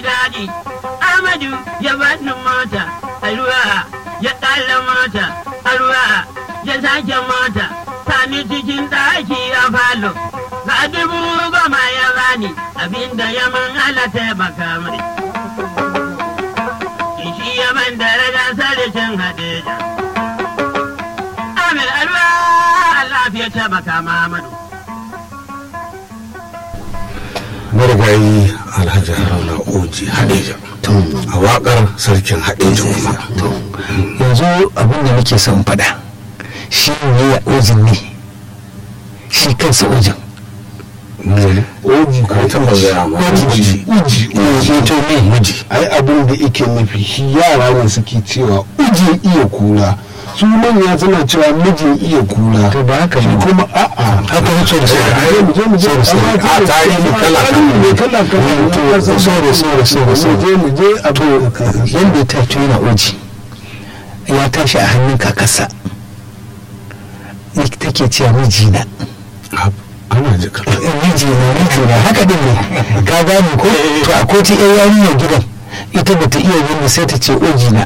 daɗi Amadu ya bani mota a ruwa ya ƙalla mota a ruwa ya sake mota sani cikin ɗaki a falo ga dubu goma ya bani abinda ya man ala taimaka mai shi ya ban daraja sarkin hadeja Amir alwa lafiya taimaka Muhammadu marigayi alhaji haruna oji hadeja a wakar sarkin hadeja kuma yanzu abin da nake son faɗa shi ne ya ojin ne shi kansa ojin oji ko taba gaya ma oji uji uji to me miji ai abin da yake nufi shi yara ne suke cewa ujin iya kura su manya suna cewa mijin iya kura to ba haka shi ne kuma a'a haka ne so da so Ai, mu je mu je so da so amma a tarihi kala tarihi ne kala kala to so da so da so da so mu je mu je a to yadda ya tashi yana oji ya tashi a hannun kakarsa take cewa mijina ana jika mijina mijina haka din ne ka gane ko to a koti yan yarinyar gidan ita bata iya yin sai ta ce ojina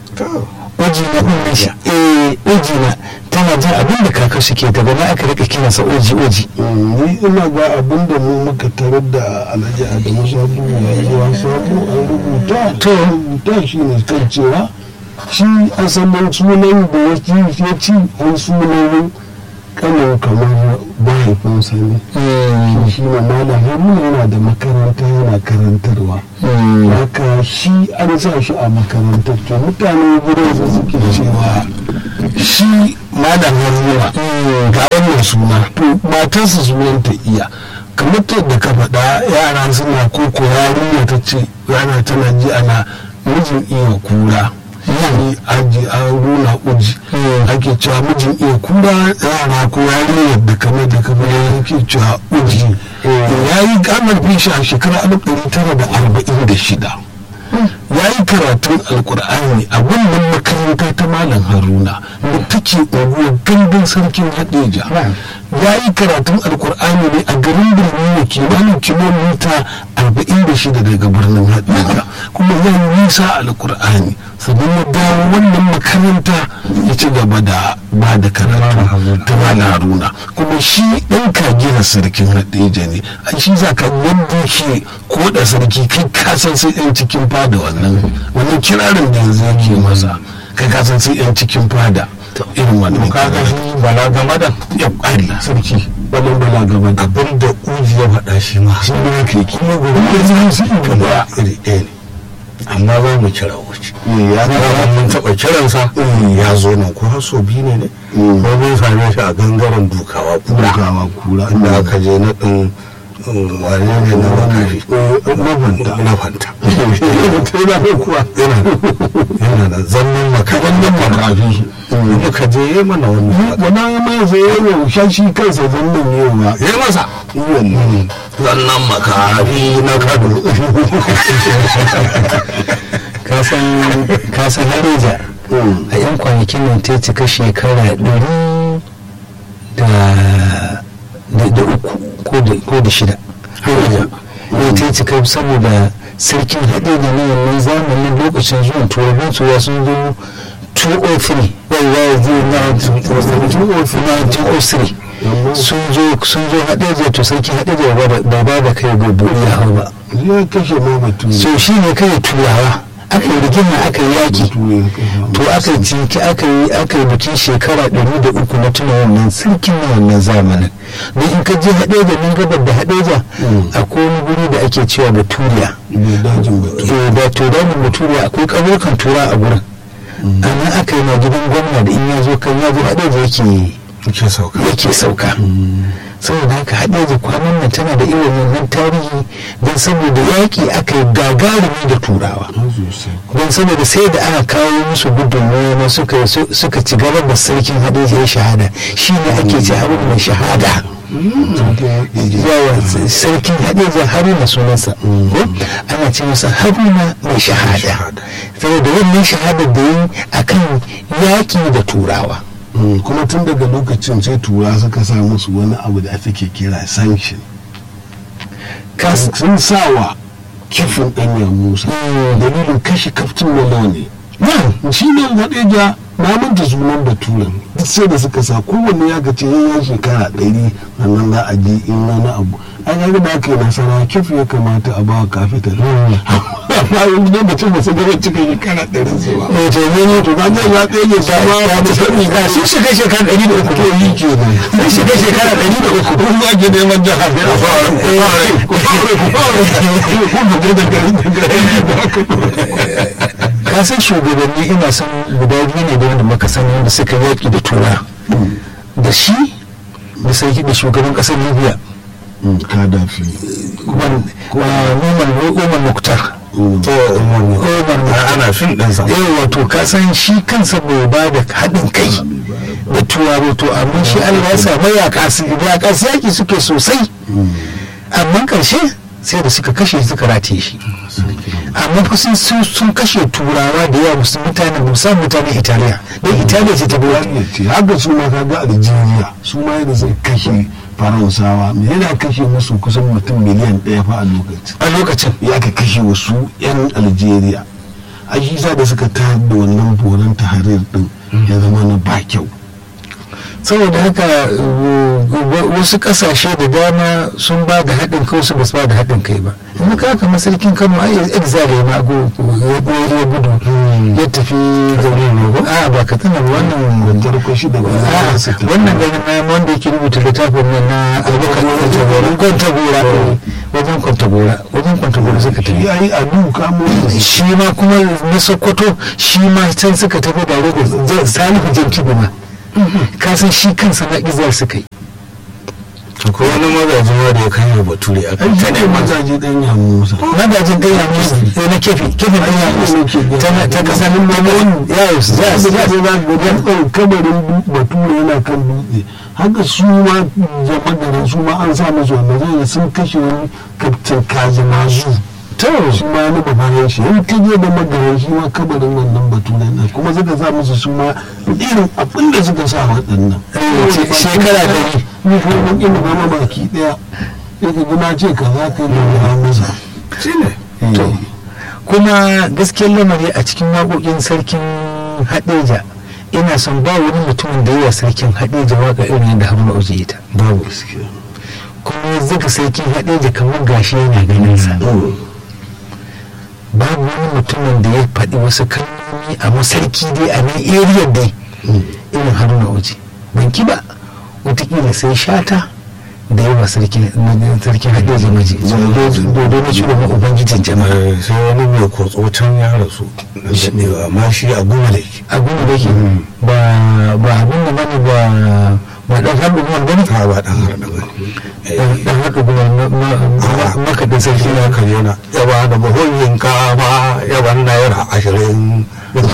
ojina din nan shi eh ojina tana jin abin da kaka suke daga nan aka rika kiransa oji oji ni ina ga abin da mu muka tarar da alhaji adamu sabu zuwa sabu an rubuta to rubuta shi ne kan cewa shi asalin sunan da ya ci ya ci an sunan kanin kamar mahaifinsa ne shi shi ne malam haruna yana da makaranta yana karantarwa haka shi an sa shi a makarantar to mutanen gidansa suke cewa shi malam haruna ga wannan suna to matarsa sunanta iya kamar da ka faɗa yara suna koko yarinya ta ce yana tana ji ana mijin iya kura yani aji an runa uji ake cewa mijin iya kura yara ko yarinyar da kamar da kamar yake cewa uji ya yi gamar fishi a shekarar alif ɗari tara da arba'in da shida ya yi karatun alkur'ani a wannan makaranta ta malam haruna da take unguwar gandun sarkin hadeja ya yi karatun alkur'ani ne a garin birni da kimanin kilomita 46 daga birnin hadeja kuma ya yi nisa alkur'ani sannan ya dawo wannan makaranta ya ci gaba da ba da karatu ta malam haruna kuma shi ɗan kagina sarkin hadeja ne a shi za ka yadda shi ko da sarki kai kasan sai yan cikin fada wannan wannan kirarin da yanzu yake masa kai kasan sai yan cikin fada irin wannan kaga shi bala game da ya ƙari sarki wannan bala gaba da abin da uji ya faɗa shi ma shi ne yake ki kuma gobe da su kama iri ɗaya ne amma za mu kira wuce ya ya mun taɓa kiransa ya zo nan ko har so biyu ne ne ko mun same shi a gangaren dukawa kura gawa kura inda aka je na ɗin wane ne na wakari mabanta na fanta yana da kuwa yana yana da zannin maka wannan makafi muka je yi mana wannan wannan mai zai yi yaushe shi kansa zannan yawa ya yi masa wannan zannan makafi na kado ka san hareja a yan kwanakin nan ta cika shekara ɗari da da uku ko da ko da shida hareja ne ta cika saboda sarkin haɗe da na wannan zamanin lokacin zuwan turaban turawa sun zo 203 wai wai zai na 203 sun zo sun zo haɗe to sarkin haɗe da ba ba da kai gobe ya hau ba zai kashe ma mutum so shi ne kai turawa aka yi rigima aka yi yaki to aka yi cinki aka yi aka yi bikin shekara ɗari da uku na tuna wannan sarkin na wannan zamanin don in ka je haɗeja nan gabar da haɗeja akwai wani guri da ake cewa baturiya dajin batu eh da to dajin baturiya akwai ƙauyukan tura a gurin a nan aka yi ma gidan gwamna da in ya zo kan ya zo haɗeja yake ke sauka yake sauka saboda haka haɗeja kwanan nan tana da irin wannan tarihi don saboda yaƙi aka yi gagarumi da turawa don saboda sai da aka kawo musu gudunmawa na suka suka ci gaba da sarkin haɗeja ya shahada shi ne ake ce haruna mai shahada yawa sarkin haɗeja haruna sunansa ana ce masa haruna mai shahada saboda wannan shahadar da yi akan yaƙi da turawa kuma tun daga lokacin sai tura suka sa musu wani abu da ake kira sanction sun sawa kifin ɗanya musa dalilin kashe kaftin na launi shi ne haɗeja na manta sunan baturen duk sai da suka sa kowanne ya gace ya shekara ɗari sannan za a ji in wani abu an yi da aka yi nasara kif ya kamata a ba kafitar amma yanzu da mutum ba su gaba cika shekara ɗari su ba to ne to ba zai ya ɗaya ya ma ya ta sani ga sun shiga shekara ɗari da uku to yi ke nan sun shiga shekara ɗari da uku kun za ki neman jihar ne a fara ku fara ku fara ku fara ku fara da gari da gari ka san shugabanni ina son guda biyu ne da wanda muka sani wanda suka yaƙi da tura da shi da sarki da shugaban ƙasar libya kadafi umar umar muktar to umar muktar ana fin ɗinsa eh wato ka san shi kansa bai ba da haɗin kai da turawa to amma shi allah ya sa mayaka su mayaka su yaƙi suke sosai amma ƙarshe sai da suka kashe suka rataye shi amma fa sun sun kashe turawa da yawa musu mutane musamman mutanen italiya don italiya ce ta bi wani ce haka su ma kaga algeria su ma yadda sai kashe faransawa me yana kashe musu kusan mutum miliyan ɗaya fa a lokacin a lokacin ya ka kashe wasu 'yan algeria a shi sa da suka tayar da wannan boran taharir din ya zama na ba kyau saboda haka uh, wasu kasashe da dama sun ba da haɗin kai wasu ba su ba da haɗin kai ba in ka haka masarkin kano ai exile ma go ya ɓoye ya gudu ya tafi garin ne a ba ka tana wannan wanjar kwashi da a wannan garin na wanda yake rubuta littafin nan na abokan kwantagora wajen kwantagora wajen kwantagora suka tafi ya yi adu kamo shi ma kuma na sokoto shi ma can suka tafi da da salihu jankibu ma kasan shi kansa na izar suka yi ko wani magaji ma da ya kai bature a kan ai ne mazaje dan ya musa magajin ɗan ya musu sai na kefi kefin ɗan ya musu ta ta kasa nan ma ya yi su za za su su za su za su ga ɗan kabarin bature yana kan dutse haka su ma jama'ar su ma an sa musu wannan zai sun kashe wani kaftin kazimazu to shi ma wani babaran shi in ka je da magaran shi ma kabarin wannan bature nan kuma suka sa musu su ma irin abin da suka sa waɗannan Eh, shekara ɗari. ni ko mun ina zama baki ɗaya sai ka ji na ce ka za ka yi da masa shi ne to kuma gaskiyar lamari a cikin waƙoƙin sarkin haɗeja ina son ba wani mutumin da yawa sarkin haɗeja waƙa irin yadda haruna oji ita babu gaskiya kuma ya zaga sarkin haɗeja kamar gashi yana ganin sa babu wani mutumin da ya faɗi wasu kalmomi a masarki dai a nan area dai irin haruna oji ban ki ba wataƙila sai shata da yawa sarkin sarkin haɗeja maji dodo na shugaban ubangijin jama'a Eh, sai wani mai kotso can ya rasu na daɗewa amma shi a goma da yake abin da yake ba ba abin da bane ba ba dan haɗu ba bane ta ba ɗan harɗa ba dan dan haɗu ba maka da sarki ya kan yana ya ba da buhun yinkafa ya ban naira ashirin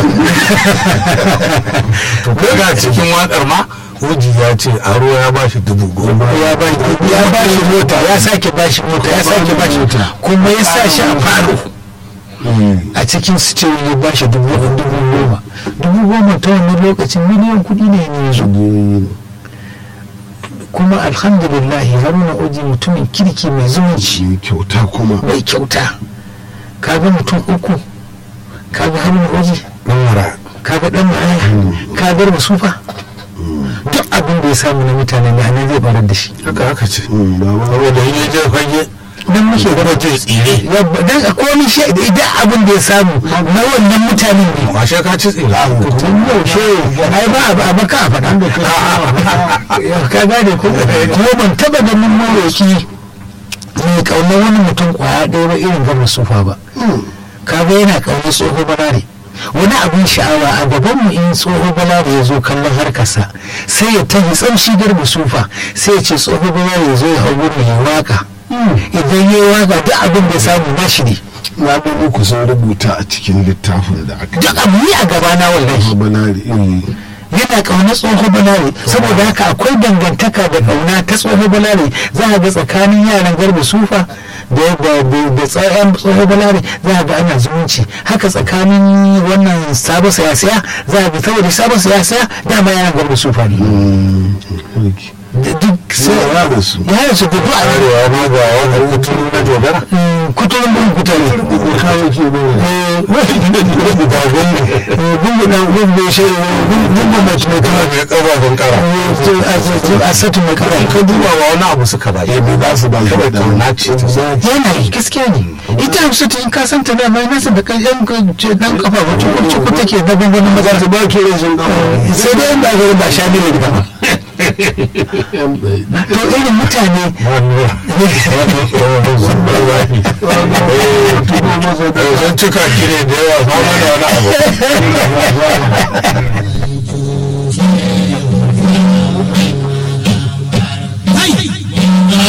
to daga cikin waƙar ma wuji ya ce aro ya ba shi dubu goma ya ba ya ba shi mota ya sake ba shi mota ya sake ba shi mota kuma ya sa shi a faro a cikin sitiyo ya ba shi dubu dubu goma dubu goma ta wannan lokacin miliyan kuɗi ne yanzu kuma alhamdulillah haruna oji mutumin kirki mai zumunci shi kyauta kuma mai kyauta kaga mutum uku kaga haruna oji ɗan mara kaga dan ma'aya kaga masufa duk abin da ya samu na mutane ne anan zai barar da shi haka haka ce baba saboda in ya je fage dan muke kuma je tsire yabba dan a komai shi idan abin da ya samu na wannan mutanen ne washe ka ci tsire tun yaushe ai ba abu a baka a faɗa ka gane ko kuma ban taba ganin maroki mai kaunar wani mutum kwaya ɗaya ba irin gama sufa ba kaga yana kaunar tsoho balare wani abin sha'awa a gaban mu in tsoho balare ya zo kallon harkarsa sai ya tafi tsamshi garba sufa sai ya ce tsoho balare ya zo ya hau gurin ya waka idan ya yi waka duk abin da ya samu nashi ne na ga uku sun rubuta a cikin littafin da aka duk abu ne a gabana wallahi banari iri yana ƙaunar tsoho balare saboda haka akwai dangantaka da ƙauna ta tsoho balare za a ga tsakanin yaran garba sufa da da tsayan tsoho balare za a ga ana zumunci haka tsakanin wannan sabon siyasiya za a ga saboda sabon siyasiya dama yaran garba sufa ne da duk sai ya da su ya yi su gudu a arewa ma ga wani kuturu na dogara kuturin bin kutare da kawo ke ba gungu na gungu shi gungu mace mai kana mai ƙarfafin ƙara a satu mai kara ka duba wa wani abu suka ba ya za su ba shi kawai da kauna ce ta sa yana yi gaskiya ne ita hamsu ta in ka san ta dama nasa da kan yan dan kafa ba cikin cikin take na gungunan maza za su ba ke rashin gama sai dai inda aka ba sha ne da ba to irin mutane sun cika kire da yawa ba mana wani abu